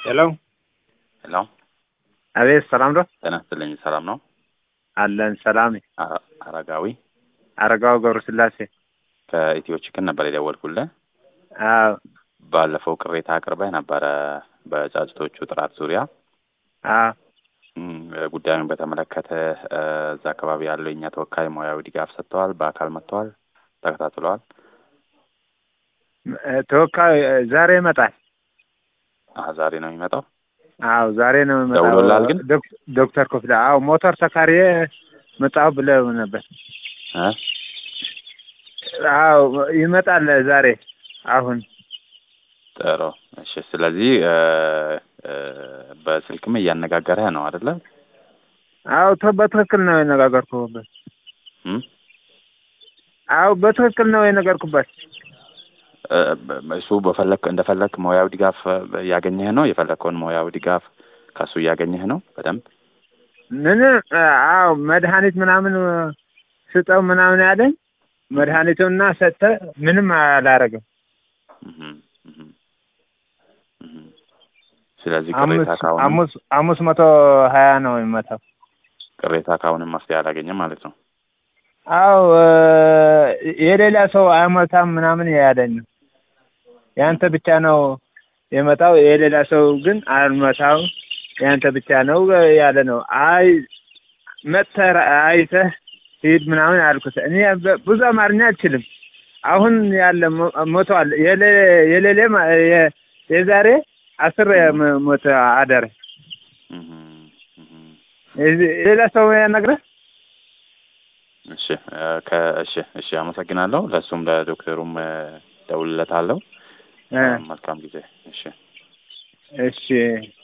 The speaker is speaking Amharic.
ሄሎ ሄሎ አቤት፣ ሰላም ነው ጤና ይስጥልኝ። ሰላም ነው? አለን። ሰላም አረ- አረጋዊ አረጋው ገብረ ስላሴ። ከኢትዮ ችክን ነበር የደወልኩልህ። አዎ ባለፈው ቅሬታ አቅርበህ ነበረ በጫጭቶቹ ጥራት ዙሪያ አዎ እም፣ ጉዳዩን በተመለከተ እ፣ እዛ አካባቢ ያለው የኛ ተወካይ ሙያዊ ድጋፍ ሰጥተዋል። በአካል መጥተዋል፣ ተከታትለዋል። እ፣ ተወካይ እ፣ ዛሬ ይመጣል። አሀ ዛሬ ነው የሚመጣው። አዎ ዛሬ ነው የሚመጣው። ደውሎልሃል ግን? ዶክ- ዶክተር ክፍለ አዎ ሞተር ተካሪዬ መጣሁ ብለው ነበር። እ? አዎ ይመጣል ዛሬ አሁን ጥሩ እሺ። ስለዚህ እ፣ እ፣ በስልክም እያነጋገረህ ነው አይደለ? አዎ ተ- በትክክል ነው የነጋገርኩበት። እም? አዎ በትክክል ነው የነገርኩበት። እ፣ በ- እሱ በፈለክ እንደፈለክ ሙያዊ ድጋፍ እ፣ እያገኘህ ነው። የፈለከውን ሙያዊ ድጋፍ ከእሱ እያገኘህ ነው በደንብ ምን አዎ መድኃኒት ምናምን እ፣ ስጠው ምናምን ያለኝ መድኃኒቱና ሰጠ ምንም አላረገም። እህም፣ እህም፣ እህም። ስለዚህ ቅሬታ አምስት ካሁንም አምስት አምስት መቶ ሀያ ነው የሚመታው። ቅሬታ ካሁንም መፍትሄ አላገኘም ማለት ነው። አዎ እ፣ የሌላ ሰው አይመታም ምናምን ያለኝ ነው። ያንተ ብቻ ነው የመጣው፣ የሌላ ሰው ግን አልመታው፣ ያንተ ብቻ ነው ያለ ነው። አይ መጥተህ አይተህ ሂድ ምናምን አልኩት። እኔ በ- ብዙ አማርኛ አልችልም። አሁን ያለ ሞ- ሞተዋል። የሌ- የሌሌ ማ- የ- የዛሬ አስር ም- ሞተ አደረ። እህም፣ እህም። የዚ- ሌላ ሰው ያናግረህ እሺ እ፣ ከ- እሺ እሺ አመሰግናለሁ። ለእሱም ለዶክተሩም እ፣ ደውልለታለሁ። እ፣ መልካም ጊዜ። እሺ እሺ